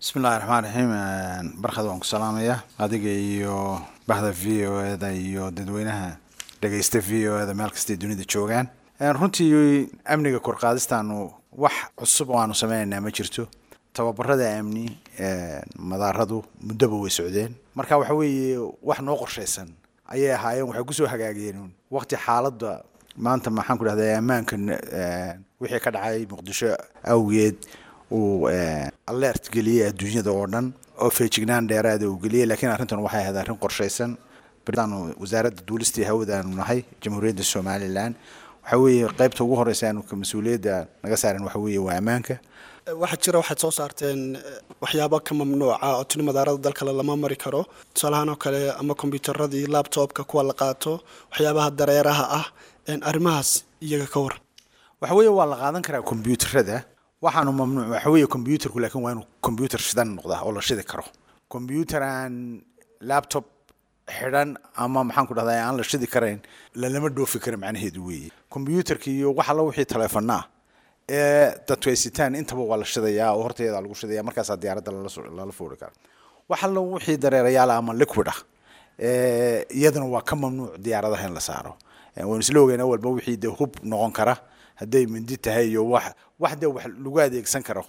bismillahi raxmaan raxiim barkad waan ku salaamayaa adiga iyo bahda v o eda iyo dadweynaha dhegeysta v o eda meel kastay dunida joogaan runtii amniga korqaadistaanu wax cusub oo aanu sameynaynaa ma jirto tababarada amni madaaradu muddoba way socdeen marka waxa weeye wax noo qorshaysan ayay ahaayeen waxay kusoo hagaageen waqti xaaladda maanta maxaan ku dhahda ammaanka wixii ka dhacay muqdisho awgeed uu alert geliyey adduunyada oo dhan oo feejignaan dheeraada uu geliyey laakiin arrintan waxay ahayd arrin qorshaysan aanu wasaaradda duulistii hawada aanu nahay jamhuuriyadda somalilan waxa weeye qaybta ugu horeysa aanu mas-uuliyadda naga saaran waxa weeye waa ammaanka waxaa jira waxaad soo saarteen waxyaabo ka mamnuuca oo tuni madaarada dalkale lama mari karo tusaalahaan oo kale ama kombyuutaradii labtobka kuwa la qaato waxyaabaha dareeraha ah arrimahaas iyaga ka waran waxa weeye waa la qaadan karaa kombyuutarada waxaanu mamnuuc waxa weeye kombyuutarku laakiin waa inuu kombyuutar shidan noqdaa oo la shidi karo kombyuutar aan laptop xidhan ama maxaan ku dhahdaa aan la shidi karayn lalama dhoofi kara macnaheedu weeye kombyuutarka iyo wax alla wixii taleefana ah ee dadku ay sitaan intaba waa la shidayaa oo horteeda lagu shidaya markaasaa diyaaradda lala foori kara wax alla wixii dareerayaal ama liquid ah iyadana waa ka mamnuuc diyaaradaha in la saaro waynu isla ogeynaa walba wixii dee hub noqon kara hadday mindi tahay iyo wax wax dee wax lagu adeegsan karo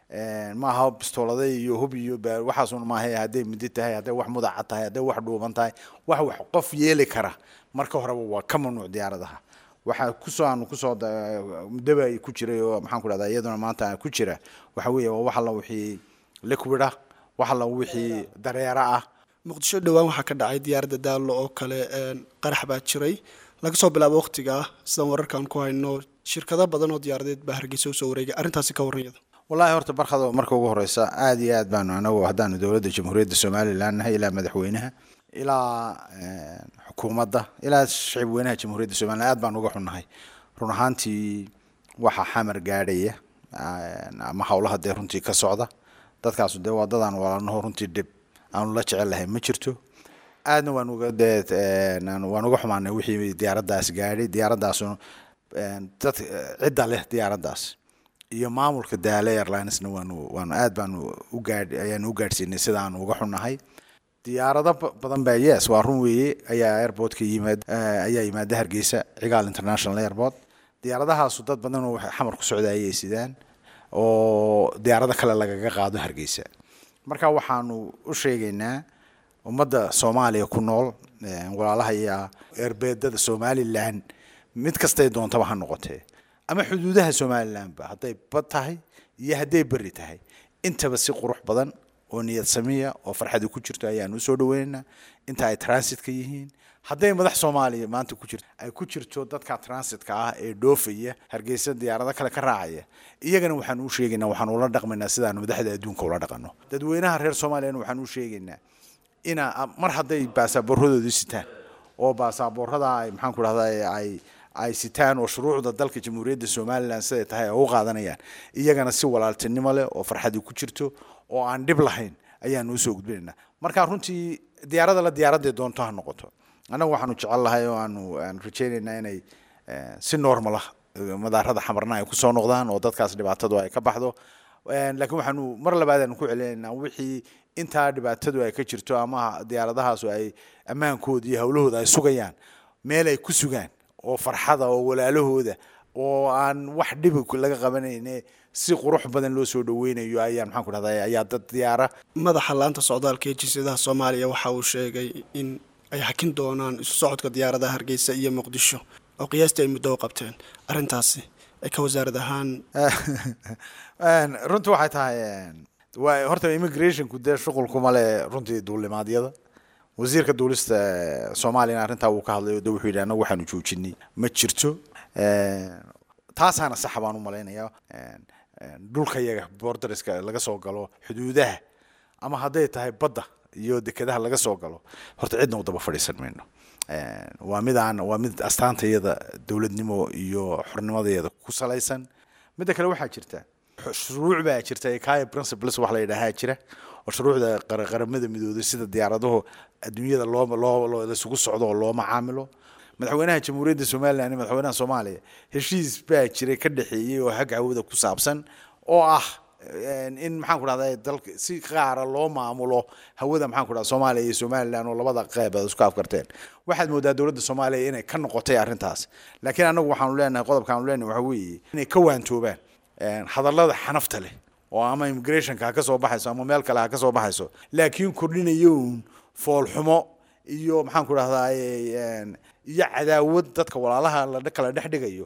maaha bistoolada iyo hub iyo waxaasun maaha hadday mindi tahay hadday wax mudaca tahay hadday wax dhuuban tahay wax wax qof yeeli kara marka horeba waa ka mamnuuc diyaaradaha waxaa kusoo aanu kusoo muddaba ku jiray oo maxaan ku dhahdaa iyaduna maanta ku jira waxa weeye waa wax alla wixii liquid ah wax alla wixii dareera ah muqdisho dhowaan waxaa ka dhacay diyaaradda daallo oo kale qarax baa jiray laga soo bilaabo waqtiga sidaan wararkaan ku hayno shirkado badan oo diyaaradeed baa hargeysa usoo wareegay arrintaasi ka warranyada wallahi horta barkado marka ugu horeysa aada iyo aad baanu anagu haddaanu dowladda jamhuuriyadda somalilan nahay ilaa madaxweynaha ilaa xukuumadda ilaa shicib weynaha jamhuuriyadda somalilan aad baan uga xunnahay run ahaantii waxaa xamar gaadhaya ama howlaha dee runtii ka socda dadkaasu dee waa dadaan walaalnaho runtii dhib aanu la jecel lahay ma jirto aadna waan uga dee waan uga xumaanay wixii diyaaraddaas gaadhay diyaaraddaasuna dad cidda leh diyaaraddaas iyo maamulka daale airlinesna waanu waanu aad baanu ugaadh ayaanu u gaadhsiinay sida aanu uga xunnahay diyaarado badan baa yes waa run weeye ayaa airportka yimaad ayaa yimaada hargeysa cigaal international airport diyaaradahaasu dad badan oo xamar ku socda ayay sidaan oo diyaarado kale lagaga qaado hargeysa marka waxaanu u sheegaynaa ummadda soomaaliya ku nool walaalaha iyo erbeedada somalilan mid kastay doontaba ha noqotee ama xuduudaha somalilanba hadday bad tahay iyo hadday beri tahay intaba si qurux badan oo niyad samiya oo farxadi ku jirto ayaanu usoo dhaweynaynaa inta ay transitka yihiin hadday madax soomaaliya maanta ku jirto ay ku jirto dadka transitka ah ee dhoofaya hargeysa diyaarado kale ka raacaya iyagana waxaanu u sheegaynaa waxaanu ula dhaqmaynaa sidaanu madaxda adduunka ula dhaqano dadweynaha reer soomaaliyana waxaanu u sheegaynaa ina mar hadday baasaaboorradoodii sitaan oo baasaaboorrada ay maxaan ku dhahdaa ay ay sitaan oo shuruucda dalka jamhuuriyadda somalilan siday tahay ay u qaadanayaan iyagana si walaaltinimo leh oo farxadi ku jirto oo aan dhib lahayn ayaanu usoo gudbinaynaa marka runtii diyaarada la diyaaradday doonto ha noqoto annagu waxaanu jecel lahay oo aanu aanu rajaynaynaa inay si normal ah madaarada xamarna ay kusoo noqdaan oo dadkaas dhibaatadu ay ka baxdo laakiin waxaanu mar labaad aanu ku celinaynaa wixii intaa dhibaatadu ay ka jirto ama diyaaradahaasu ay ammaankooda iyo howlahooda ay sugayaan meel ay ku sugaan oo farxada oo walaalahooda oo aan wax dhibi laga qabanayne si qurux badan loo soo dhaweynayo ayaan maxaan ku dhahdaa ayaa dad diyaara madaxa laanta socdaalka ee jinsiyadaha soomaaliya waxa uu sheegay in ay hakin doonaan isu socodka diyaaradaha hargeysa iyo muqdisho oo qiyaastii ay muddo u qabteen arrintaasi ay ka wasaarad ahaan runtii waxay tahay waa horta immigrationku dee shuqulkuma le runtii duulimaadyada wasiirka duulista soomaaliyana arrintaa wuu ka hadlay o de wuxuu yidhi annagu waxaanu joojinay ma jirto taasaana saxa baan u malaynayaa dhulka yaga borderska laga soo galo xuduudaha ama hadday tahay badda iyo dekedaha laga soo galo horta cidna u daba fadhiisan mayno waa mid aan waa mid astaantayada dowladnimo iyo xornimadeeda ku salaysan midda kale waxaa jirta shuruuc baa jirta ekaya principles wax la yidhaahaa jira oo shuruucda qaramada midooday sida diyaaradahu adduunyada loo loo laisugu socdo oo loo macaamilo madaxweynaha jamhuuriyadda somalilan iyo madaxweynaha soomaaliya heshiis baa jiray ka dhexeeyey oo hag hawada ku saabsan oo ah in maxaan ku dhahda dalka si qaara loo maamulo hawada maxaan ku dhahda soomaaliya iyo somaliland oo labada qeyb ay isku afkarteen waxaad moodaa dowladda soomaaliya inay ka noqotay arrintaas laakiin annagu waxaanu leenahay qodobka aanu leenahay waxa weeye inay ka waantoobaan hadallada xanafta leh oo ama immigrationka ha ka soo baxayso ama meel kale ha ka soo baxayso laakiin kordhinayoun foolxumo iyo maxaan ku dhahdaa iyo cadaawad dadka walaalaha la kala dhex dhigayo